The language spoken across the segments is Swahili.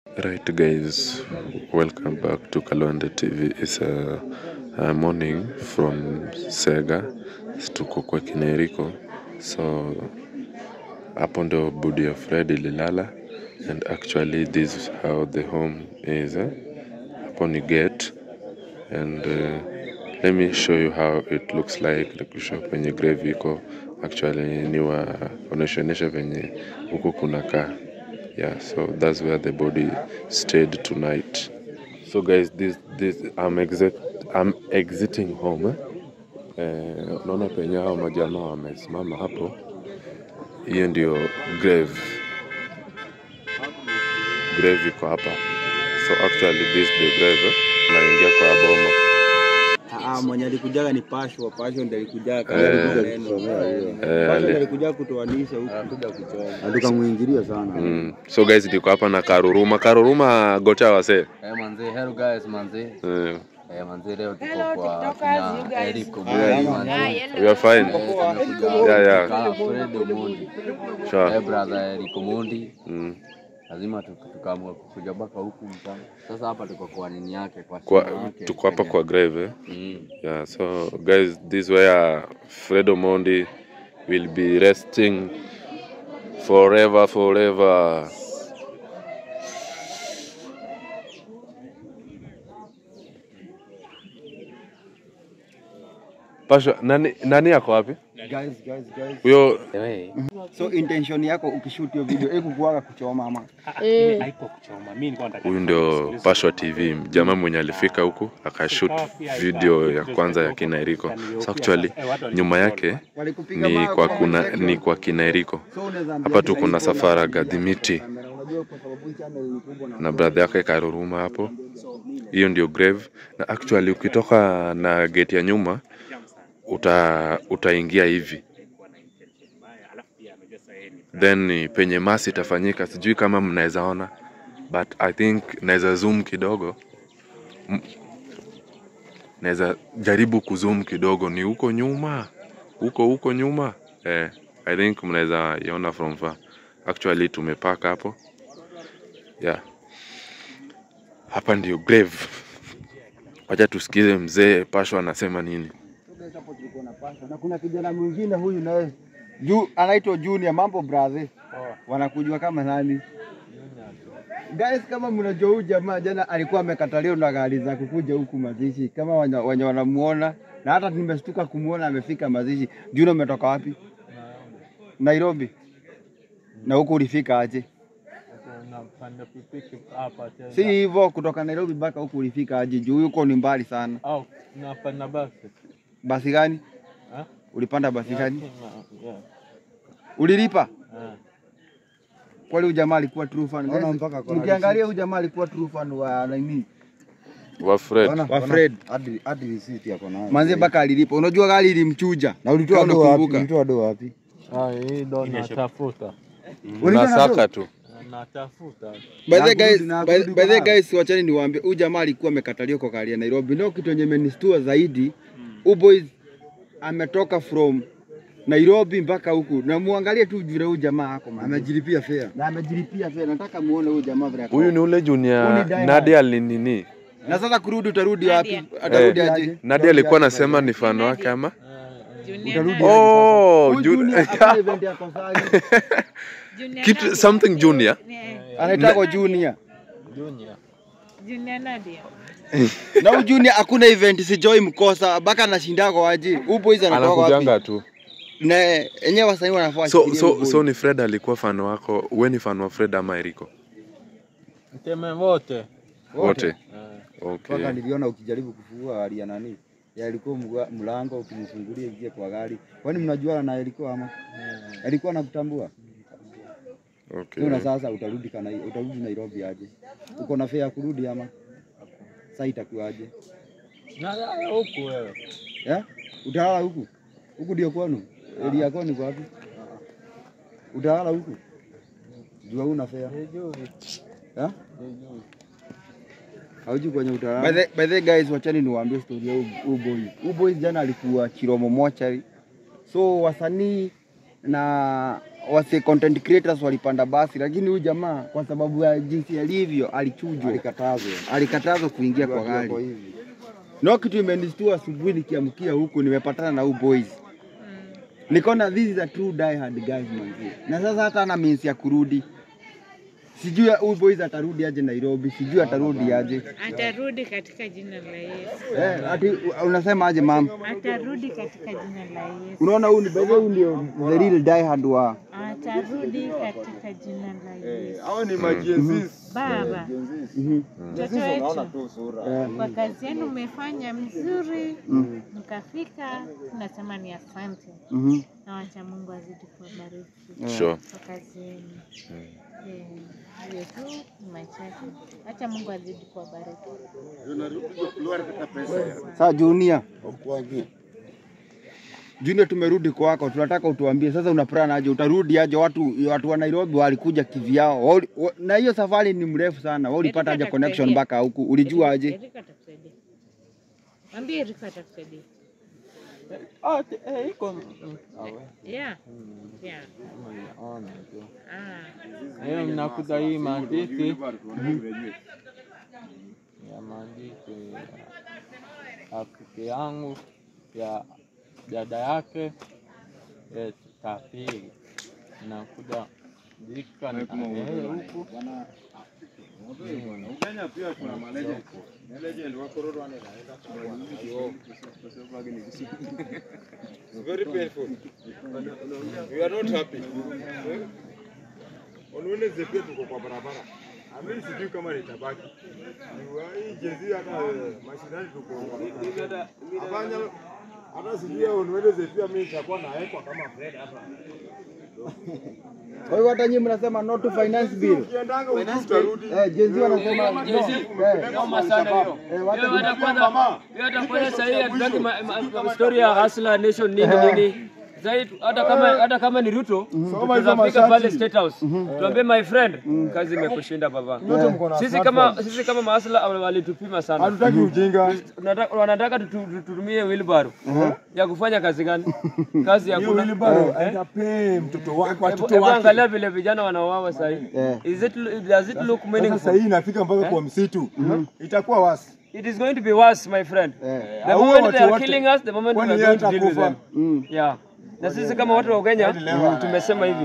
Right, guys, welcome back to Kalonde TV. It's a, a morning from Sega, tuko kwa Kineriko, so hapo ndo budi ya Fred ililala and actually this is how the home is. Eh? Hapo ni gate and uh, let me show you how it looks like. Nikushow penye grave iko actually ni waonyeshaonyesha venye huku kunakaa yeah so that's where the body stayed tonight so guys this this i'm exit i'm exiting home eh? Eh, unaona penye hao majamaa wamesimama hapo hiyo ndio grave grave iko hapa so actually this the grave eh? naingia kwa boma Ah, mwenye alikujaga ni Pasho, Pasho ndiye alikujaga kama Eh. maneno. Eh, Pasho ali- ndiye alikujaga kutoanisha huku. Anakuja kuchoma. Tukamwingilia sana. mm. so guys niko hapa na karuruma karuruma gocha wase Eh, manze, hello guys, manze. eh, Eh, manze leo tuko kwa kina Eric Ah, Omondi, ama- manze. we are fine Eh, tumekuja Yeah, yeah. kukaa Fred Omondi. sure Eh, brother Eric Omondi. mm. Lazima tu- tukaamua kuja mpaka huku mchana. Sasa hapa tuko kwa nini yake kwa kwa, shamba yake. tuko hapa kwa grave eh? Mm. Yeah, so guys, this where Fred Omondi will be resting forever, forever. Pasha, nani, nani yako wapi? Guys, guys, guys. Huyo So intention yako ukishoot hiyo video hebu kuaga kuchoma ama haiko kuchoma. Mimi nilikuwa nataka huyu ndio Pashwa TV, jamaa mwenye alifika huku akashoot video ya kwanza ya kina Eriko. So actually nyuma yake walikupiga ni mawe kwa kama kuna section. ni kwa kina Eriko. So unaweza ambia Hapa tu kila kuna iko na Safara kamera. Gadhimiti Unajua kwa sababu hii channel ni kubwa na na brother yake Karuruma hapo. Hiyo ndio grave, na actually ukitoka na gate ya nyuma uta utaingia hivi then ni penye masi itafanyika. Sijui kama mnaweza ona, but I think naweza zoom kidogo, M- naweza jaribu kuzoom kidogo, ni huko nyuma, huko huko nyuma eh, I think mnaweza iona from far. Actually tumepaka hapo yeah. Hapa ndio grave. Wacha tusikize mzee Pasho anasema nini. hapo tulikuwa na Pasho na kuna kijana mwingine huyu naye juu anaitwa Junior mambo brother. Wanakujua kama nani? Guys, kama mnajua huyu jamaa jana alikuwa amekataliwa na gari za kukuja huku mazishi, kama wenye wenye wanamuona, na hata nimeshtuka kumuona amefika mazishi. Junior, umetoka wapi? Nairobi. Na huku ulifika aje? napanda pikipiki hapa tena. Si hivyo, kutoka Nairobi mpaka huku ulifika aje? Juu huko ni mbali sana. Au napanda basi. Basi gani? Ah? Ulipanda basi gani? Na- yeah. Ulilipa? Ah. Kwani huyu jamaa alikuwa true fan? Guys, Mkiangalia huyu jamaa alikuwa true fan wa nini? Wa Fred. Wa Fred. hadi hadi receipt yako nayo. Manze mpaka alilipa. Unajua gari ilimchuja. Na ulitoa Kama do wapi? unakumbuka. Ulitoa do wapi? Ah, hii ndo natafuta. Unasaka tu. Natafuta. By the Na guys, kurudi- na by, kurudi by the kwa- guys, wachani niwaambie, huyu jamaa alikuwa amekataliwa kwa gari ya Nairobi. Ndio kitu yenye imenistua zaidi. Huyu boys ametoka from Nairobi mpaka huku, na muangalie tu vile huyu jamaa ako man. Amejilipia fare. na amejilipia fare. Nataka muone huyu jamaa vile ako. Huyu ni ule Huyu junior ni Die Nadia alinini. Na sasa kurudi, utarudi wapi? Atarudi Eh, aje? Nadia alikuwa anasema ni fan wake ama? Utarudi Oh, Huyu jun- Junior hakuna event ya Kosari. kitu something junior. Anaitwa Junior. Junior. Junior Nadia. Na huyu Junior hakuna event sijoi mkosa, mpaka anashindako aje. Huyu boys anatoka wapi? Anakujanga tu. Na enyewe wasanii wanafaa So washikilie huyu so boy. so ni Fred alikuwa fan wako. Wewe ni fan wa Fred ama Eriko? Mteme wote. Wote. Ah. Okay. Mpaka niliona ukijaribu kufungua gari ya nani? Ya ilikuwa mga- mlango ukimfungulia ingie kwa gari. Kwani mnajuana na ilikuwa ama? Alikuwa anakutambua? Okay. Ndio na sasa utarudi kana utarudi Nairobi aje? Uko na fare ya kurudi ama? Sasa itakuwa aje? Na na- huku wewe. Eh? Utalala huku? Huku ndio kwenu? Area yako ni wapi? Utalala huku? Jua una fare. Sijui. Eh? Sijui. Hauji kwenye By utalala. the, by the guys, wachani niwaambie story ya huyu- huyu boy. Huyu boy jana alikuwa Chiromo mochari, so wasanii na wase content creators walipanda basi, lakini huyu jamaa kwa sababu ya jinsi alivyo alichujwa, Alikatazwa. alikatazwa kuingia kwa Akiwa gari. hivi. No kitu imenistua asubuhi nikiamkia huku nimepatana na huu boys. Nikaona this is a true die hard guys manzi. Na sasa hata ana means ya kurudi. Sijui huyu boys atarudi aje Nairobi, sijui atarudi aje. Atarudi katika jina la Yesu. Eh, ati unasema aje mam? Atarudi katika jina la Yesu. Unaona huyu ni by the way huyu ndio the real die hard wa. Atarudi katika jina la Yesu. Hao ni majenzis. Baba, Mhm. mtoto wetu, tu sura. Eh, kwa kazi yenu umefanya mzuri, mkafika, tunasema ni asante, mhm. na wacha Mungu azidi kuwabariki Sure. kwa kazi yenu. Eh, Hiyo tu ni machache, acha Mungu azidi kuwabariki. Sasa Junior. Junior, tumerudi kwako, tunataka utuambie sasa, una plan aje? Utarudi aje? Watu watu wa Nairobi walikuja kivyao, Wao- wa- na hiyo safari ni mrefu sana. Wewe ulipata aje Erika connection atakusaidia. mpaka huku? Ulijua aje? Erika atakusaidia. Mwambie Erika atakusaidia. Ah, te- eh, iko Yeah. Yeah. Ona tu. Ah. Hiyo mnakuta hii maandishi ya maandishi ya rafiki yangu ya dada yake eh, kafiri nakuja dika na yeye huku very painful. We are not happy. On Wednesday pia tuko kwa barabara. Amini sijui kama nitabaki. Hii jezi hata eh, mashinani tuko. Afanya hata sijui on Wednesday pia mimi nitakuwa naekwa kama Fred hapa. Kwa hiyo hata nyinyi mnasema no to finance bill. Ukiendanga utu utarudi. Eh, Gen Z wanasema no. Jezi, Eh, noma sana hiyo. eh, wacha Hiyo hata kwanza, hiyo hata kwanza sasa hii hatutaki ma- ma- ma- story ya Hustler Nation nini nini. Zaidi hata kama hata kama ni Ruto, tunafika pale State House. Tuambie my friend, kazi imekushinda baba. Sisi kama sisi kama mahasla walitupima sana. Hatutaki ujinga. Tunataka- Wanataka tutu- tutumie wheelbarrow ya kufanya kazi gani? Kazi ya Hiyo kuna wheelbarrow aitapee mtoto wake Hebu watoto hebu wake. angalia vile vijana wanauawa sasa hivi. Eh. Is it does it look Sasa meaningful? sasa hii inafika mpaka kwa msitu. Itakuwa wasi. It is going to be worse, my friend. Eh. The Hao moment watu they are wote, killing us, the moment we kwani are yeye going to deal with them. atakufa? Mm. Yeah. Na sisi kama watu wa Kenya tumesema hivi.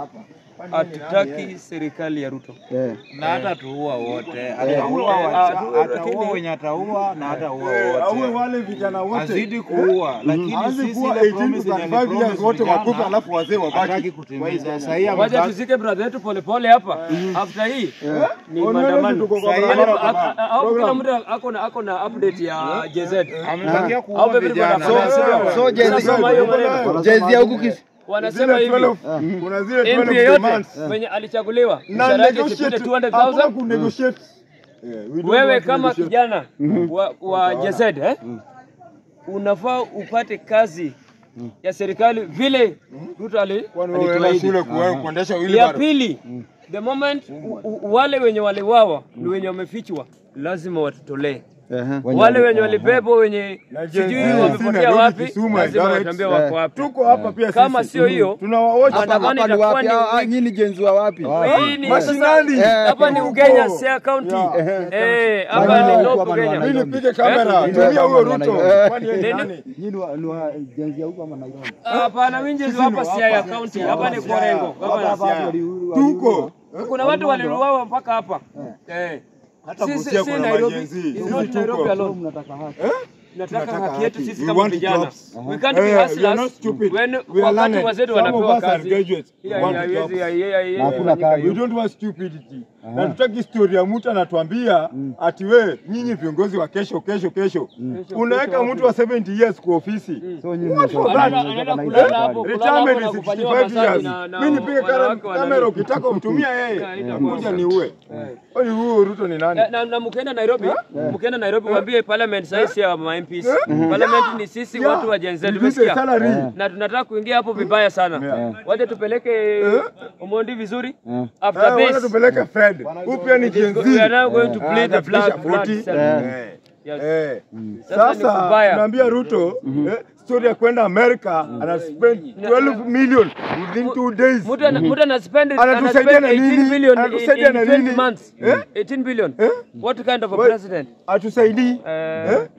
Hatutaki serikali ya Ruto. Eh. na hata tuua wote, Ah, ataua lakini- wenye ataua na hataua Aue wote, wale vijana wote. azidi kuua, lakini Aanze sisi kuwa ile 18 promise to yenye 35 years alipromise wote wakufe vijana, alafu wazee hataki wabaki. kutimiza. Sasa hii Wacha amebaki tuzike brother yetu polepole hapa. After hii ni On maandamano. Wednesday tuko kwa Yaani, barabara, a- baba. a- a- au Kila mtu ako na ako na update ya JZ. amebakia Au kuua everybody vijana. wanafanya, si ndio? So Gen Z Tunasoma hiyo maneno. Gen Z huku kis Wanasema Zile hivi. 12 kuna zile MP 12 yeyote demands. mwenye alichaguliwa Na mshahara yake negotiate, isipite hakuna 200,000 kunegotiate. Yeah, we don't wewe want to kama negotiate. kijana wa, wa JZ eh? unafaa upate kazi ya serikali vile Ruto ali Kwani wewe unaenda alituahidi. shule kuwa- kuendesha Ya wheelbarrow? pili, the moment u, u, wale wenye waliwawa ni wenye wamefichwa, lazima watutolee. Wale wenye walibebwa wenye Na Gen sijui Z, wamepotea Nairobi, wapi, Kisumu, lazima Eldoret. watuambie wako wapi. Tuko hapa pia Kama sisi. sio hiyo, Tunawaocha hapa Maandamano hapa ni itakuwa wapi? ni Ah, ah, nyinyi ni Gen Z wa wapi? hii ni Mashinani. sasa- hapa ni Ugenya, Siaya County. Eh, hapa ni Local Kenya. Mimi nipige kamera, Eh? tumia huyo Ruto. Eh. Kwani yeye ni Nini? nani? Nyinyi ni wa- ni wa Gen Z huko ama Nairobi? Hapana, mimi ndio hapa Siaya County. Hapa ni Korengo. Hapa Tuko. kuna watu waliuawa mpaka hapa. Eh. Hata Sisi Busia si kuna Nairobi. majenzi. It's Sisi not Nairobi tuko. alone. Mnataka haki. Tunataka Tunataka haki yetu haki. sisi We kama want vijana. jobs. We can't Eh, be we are hustlers not stupid. when We are wakati learned. wazee Some of wanapewa us are kazi. graduates. Yeah, Want yeah, jobs. yes, yeah, yeah, yeah, Na hakuna yeah, kazi. We don't want stupidity. Na tutaki story ya mtu anatuambia ati we nyinyi viongozi wa kesho kesho kesho. Unaweka mtu wa 70 years kwa ofisi. So nyinyi What for mnataka- that? Anaenda- anaenda mnataka kulala hizo hapo, habari. kulala hapo Retirement na is kufanyiwa 65 massage years. na- na Mimi nipige wanawake wana- kamera ukitaka umtumia yeye. itakuwa Kuja ni uwe. Kwani huyo Ruto ni nani? Na- na, na mkienda Nairobi, mkienda Nairobi waambie parliament sasa si ya ma MPs. Parliament ni sisi Yeah. watu wa Gen Z Release tumesikia. salary. Na tunataka kuingia hapo vibaya sana. Yeah. Waje tupeleke Omondi vizuri. After Eh, Wacha this tupeleke Fred. Huyu pia ni Gen Z. we are now going to play the Anafikisha flag. flag 40. seven. Eh. Yes. Eh. Sasa ni Sasa kubaya. tunaambia Ruto eh, story ya kwenda America ana spend 12 million within two days. Mtu ana- mtu ana spend Anatusaidia ana spend na 18 nini? billion in- Anatusaidia in na 20 nini? months. Eh? 18 billion. Eh? What kind of a Wait. president? Atusaidii Eh, eh?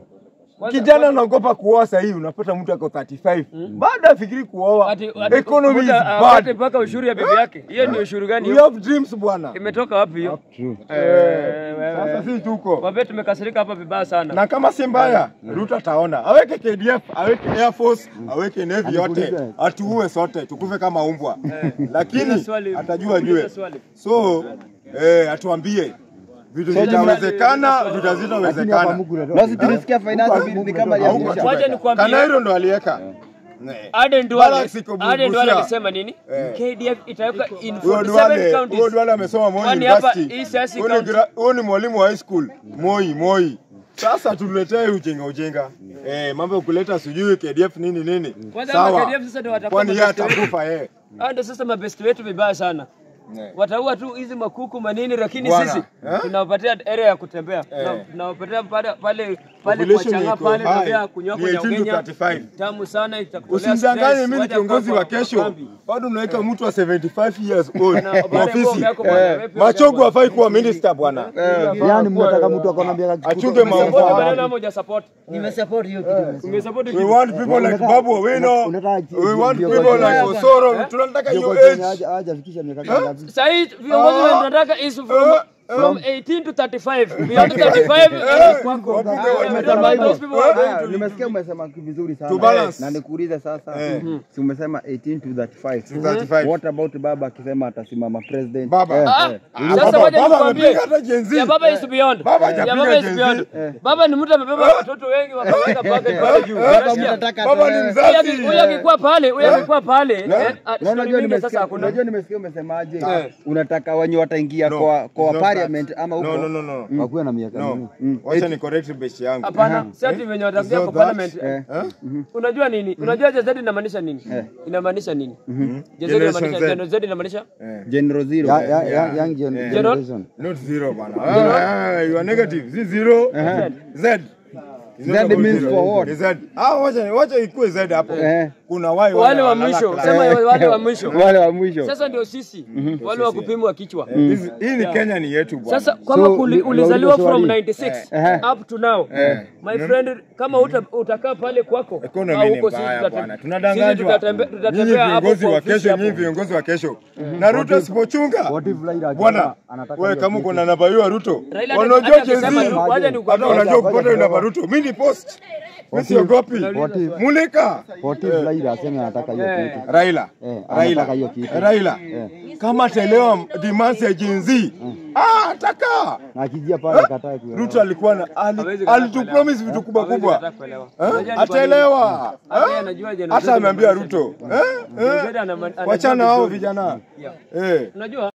Kijana anaogopa kuoa sahii, unapata mtu ako 35 bado afikiri kuoa. ati- ati- Economy is mtu apate bad. mpaka ushuru ya bibi yake. Hiyo ni ushuru gani We hiyo? have dreams bwana. Imetoka wapi hiyo? Eh, wewe, Sasa sisi tuko Wabee tumekasirika hapa vibaya sana. na kama si mbaya, Ruto ataona, aweke KDF, aweke Air Force, aweke Navy yote, atuue sote, tukufe kama umbwa, lakini Uliza swali, atajua uliza jue. swali. So eh, atuambie vitu vitawezekana, vitu Lakini hapa hazitawezekana. Mungu unatoa Basi tulisikia finance bill ni kama Wacha alianzisha. nikwambie. Kanairo ndo aliweka Eh. Aden Duale, Balance iko Aden Duale Busia. alisema nini? Eh. KDF itaweka in Huyo 47 Duale, huyo counties. Duale amesoma Moi Kwani hapa University. hii siasa Huyo ni county- gra- Huyo ni mwalimu wa high school Moi, Moi. Sasa tuletee ujinga ujinga. Eh, mambo ya kuleta sijui KDF nini nini. Kwanza hapa Sawa. KDF sasa ndio watakuwa Kwani yeye mabeste wetu. atakufa yeye. Hao ndio sasa mabesti wetu vibaya sana. Eh. Wataua tu hizi makuku manini, lakini Bwana, sisi eh? tunawapatia area ya kutembea, Tuna- tunawapatia pale pale pale kwa Population changa iko pale high. ndio kunyoka Ni 18 to nyongenya 35. tamu sana, itakutolea Usimdanganye stress, mimi ni wacha kiongozi kwa- wa kwa kesho. kambi. Bado unaweka mtu wa 75 years old Na kwa baada ya ofisi. kuongea kwa bwana, Eh, wewe pia Machogu ujambo. hafai kuwa minister bwana. Yaani mnataka mtu akona miaka Achunge Support mambo. maneno ama huja-support? Nimesupport hiyo kitu. Umesupport We kitu? want people like Babu Owino. unataka We want viongozi people like wenye- Osoro. Tunataka hiyo viongozi wenye age. haja- hajafikisha miaka ngapi? Sasa hii viongozi Ah. wanataka is from Eh, from 18 to 35. Beyond 35 Eh, is kwako. wapige I don't wapige mind those people who are going Haya, to Nimesikia umesema vizuri sana. To balance. Na nikuulize sasa. Eh. Si umesema 18 to 35. 35. What about baba akisema atasimama president? Baba. Eh, Ah, eh. sasa Baba- wacha baba nikwambie. amepiga hata Gen Z. Ya baba is beyond. Baba Ya hajapiga baba is Gen Z. beyond. Baba ni mtu amebeba watoto wengi wakaweka bucket pale juu. Baba Unasikia? mtataka Baba ni atoe. Huyu aki- mzazi. Huyu akikuwa pale, huyu akikuwa pale, eh, ah, Na story unajua mingi nimesikia, sasa hakuna. unajua nimesikia umesemaje? Eh. Unataka wenye wataingia No, kwa it's kwa not parliament that. ama huko. No, no, no, no. Wakuwe na miaka No. mingi. Wacha ni correct base yangu. Hapana, si ati venye watakuja So kwa that- parliament. Eh. Eh? Unajua nini? Unajua JZ inamaanisha nini? Inamaanisha nini? JZ inamaanisha Generation Z. JZ inamaanisha Eh. General Zero. Ya- ya- ya- young gen- Yeah. generation. Not zero bana. Ah, ah, you are negative. Si zero. Z. It's not Z about means zero. for what? Ni Z. Ah, wacha wacha ikue Z hapo. Eh. Kuna wai wale wa wanalala mwisho, class. sema wale wa mwisho. Wale wa mwisho. Sasa ndio sisi wale wa kupimwa kichwa. Eh, hizi- Hii ni Kenya ni yetu bwana. Sasa kama So, kuli- ni- ulizaliwa unauliza from swali. 96 Eh. up to now my friend, kama uta, utakaa pale kwako Economy au ni huko sisi mbaya tutate- bwana. sisi Tunadanganywa. tutatembe- Nyinyi tutatembea hapo viongozi kwa wa ofisi kesho, hapo. nyinyi viongozi wa kesho. Na Ruto asipochunga. What if Raila Bwana, akisema anataka wewe hiyo kama kitu? uko na namba hiyo ya Ruto, Raila hata- wanajua hata Gen Z. akisema tu, wacha nikwambie. Hata unajua Ngoja, kupata hiyo ngoja. namba Ruto. Mimi ni post. Mimi siogopi. What if- Mulika. what if Raila aseme anataka hiyo Eh. kitu? Raila. Eh, Raila. anataka hiyo kitu. Raila. Kama ataelewa demands ya Gen Z, ah, ataka. Na akijia pale katae kuelewa. Ruto alikuwa na ali- Hawezi kataa alitupromise vitu kubwa Hawezi kubwa. kataa kuelewa. Eh? Unajua ni kwa nini? Ataelewa. Hata yeye Eh? anajua Gen Z Hata ameambia inamaanisha Ruto. Eh? Gen Z Eh? anama- anajua Wachana hao vizuri. vijana. Yeah. Eh. Unajua